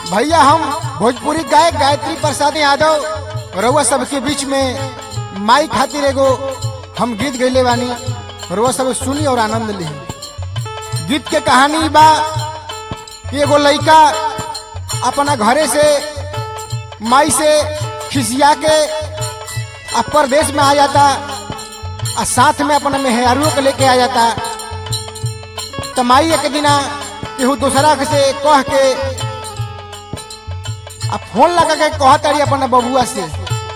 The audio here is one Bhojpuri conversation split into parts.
भैया हम भोजपुरी गायक गायत्री प्रसाद यादव रउआ सबके बीच में माई खातिर एगो हम गीत गैले बानी रउआ सब सुनी और आनंद ली गीत के कहानी बा कि एगो लइका अपना घरे से माई से खिसिया के आ परदेश में आ जाता आ साथ में अपना मेहरारू के लेके आ जाता तो माई एक दिना केहू दूसरा के से कह के आ फोन लगा के कह तारी अपना बबुआ से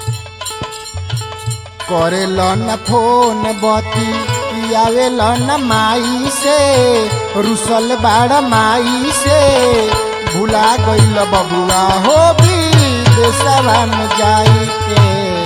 करे न फोन बती आवे न माई से रुसल बाड़ माई से भुला गईल बबुआ हो भी देशवा में जाई के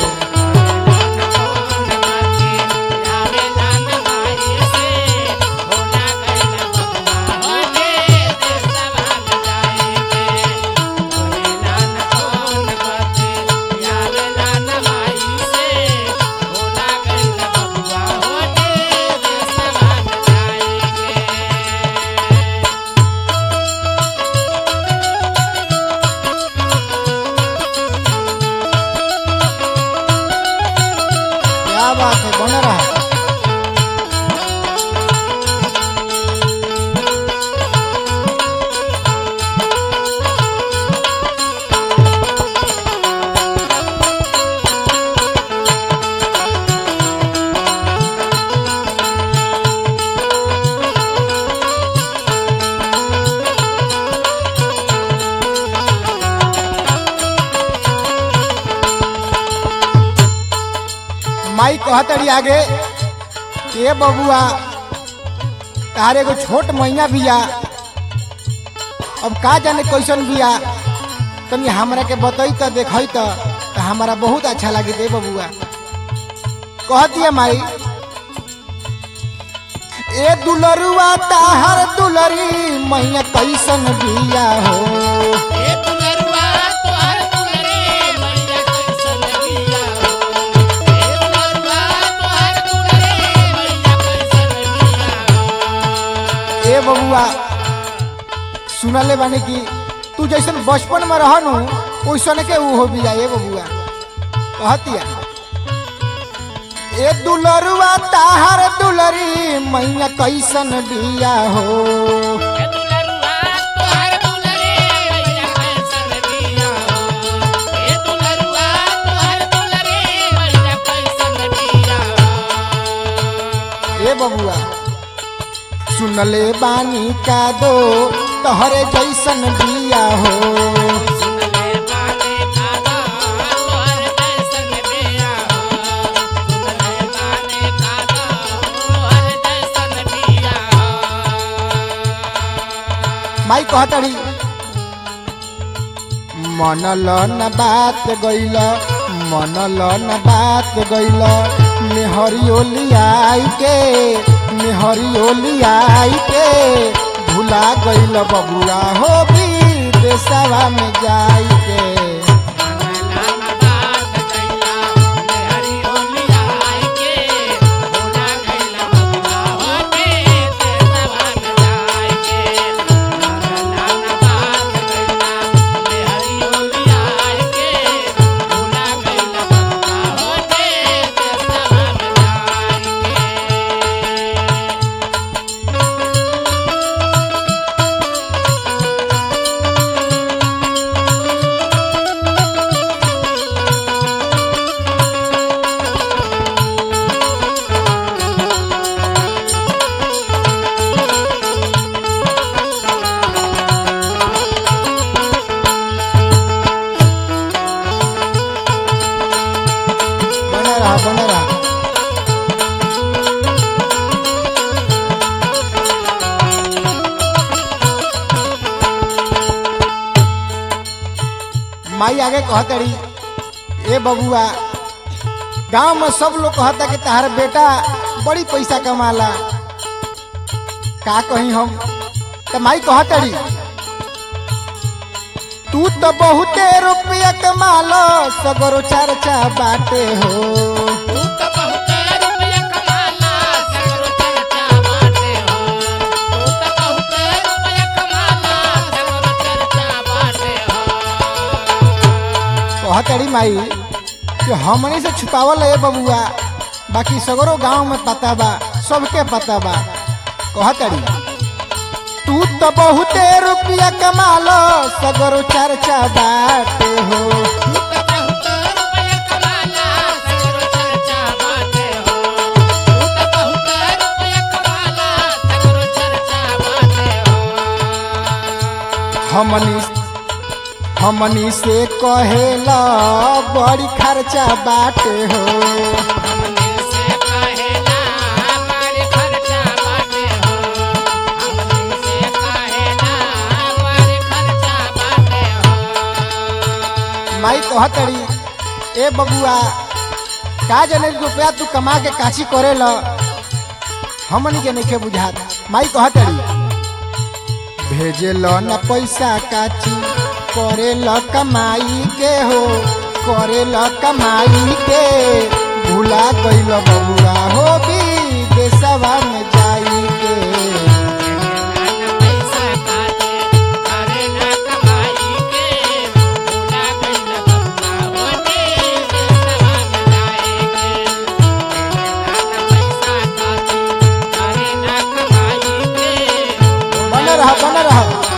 क्या बात है बना रहा माई कहतड़ी आगे ए बबुआ तारे एगो छोट मैया बिया अब का जाने कैसन बिया तनी हमरा के बतई त देखई त त हमरा बहुत अच्छा लगी दे बबुआ कह दिया माई ए दुलरुआ ताहर दुलरी मैया कैसन बिया हो ए बबुआ सुनले बानी कि तू जैसन बचपन में रहनु वैसन के ऊ हो बिया ए बबुआ कहतिया ए दुलरुआ ताहर दुलरी मैया कैसन बिया हो ए बबुआ सुनले बानी का दो तोहरे जैसन बिया हो माई कहतड़ी मनल न बात गइल मनल न बात गइल मेहरियो लियाई के मेहरियो लियाई के भुला गइल बबुआ हो भी देशवा में जाई के बना रहा बना रहा माई आगे कहतड़ी ए बबुआ गांव में सब लोग कहता कि तार बेटा बड़ी पैसा कमाला का कही हम तो माई कहतड़ी तू तो बहुते रुपया कमालो सगरो चर्चा बाटे हो कहतड़ी माई कि हमनी से छुपावल है बबुआ बाकी सगरो गांव में पता बा सबके पता बा कहतड़ी तू तो बहुते रुपया कमालो सगरो चर्चा बाटे हो हमनी हमनी से कहेला बड़ी खर्चा बाटे हो माई कहतड़ी ए बबुआ का जने रुपया तू कमा के काची करेला हमनी के नइखे बुझात माई कहतड़ी भेजेल न पैसा काची करेल कमाई के हो करेल कमाई के भूला गइल बबुआ हो भी देशवा में जाई के बन रह बन रह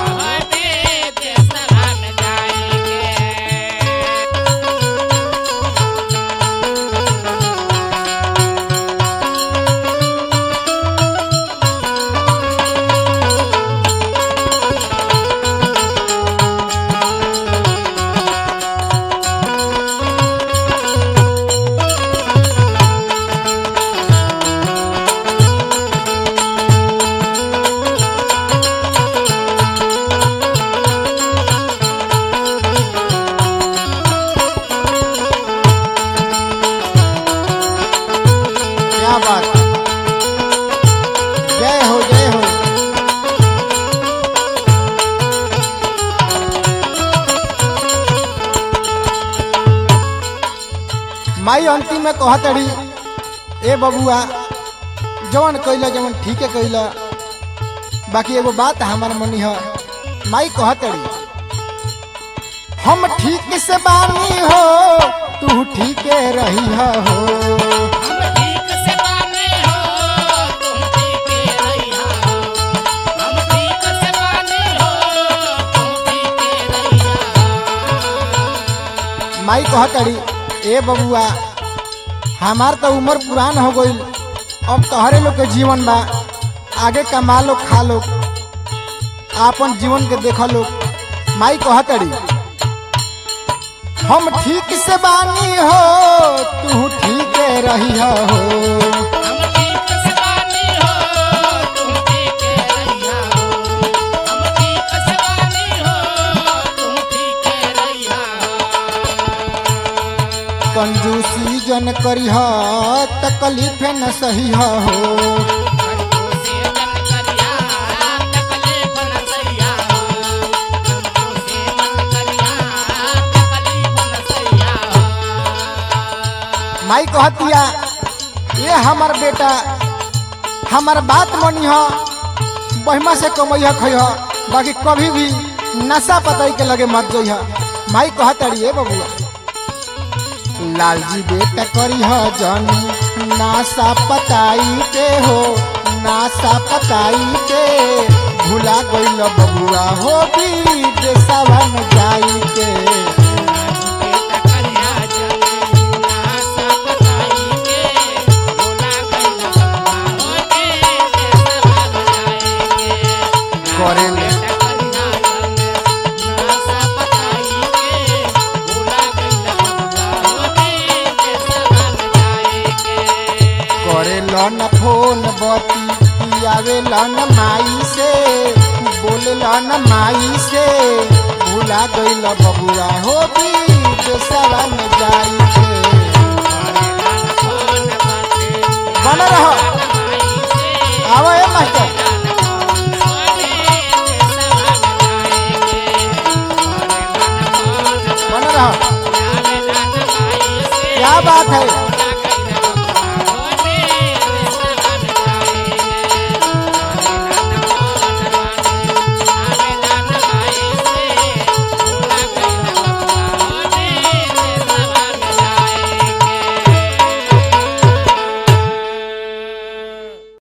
क्या बात जय हो जय हो माई अंतिम में कहतड़ी ए बबुआ जवन कैला जवन ठीक है कैला बाकी एगो बात हमार मनी है माई कहतड़ी हम ठीक से बानी हो तू ठीक रही हो माई कहतड़ी ए बबुआ हमार तो उम्र पुरान हो गईल अब तोहरे लोग के जीवन बा आगे कमा लो खा लो आपन जीवन के देख लो माई कहतड़ी हम ठीक से बानी हो तू ठीक रही हो कंजूसी जन करी हो तकलीफ न सही हो माई कहतिया ये हमार बेटा हमार बात मनी हो बहिमा से कमैया खैह बाकी कभी भी नशा पताई के लगे मत जइह माई कहतड़ी ए बबुआ लालजी बेटा करी हो जनी नासा पताई के हो नासा पताई के भूला गइल बबुआ हो भी देशवा में जाई के करेले करेला न फोन बती आवेला न माई से बोलेला न माई से भूला गइल बबुआ हो भी देशवा में जाई के बन रहो आवा ए मास्टर बन रहो क्या बात है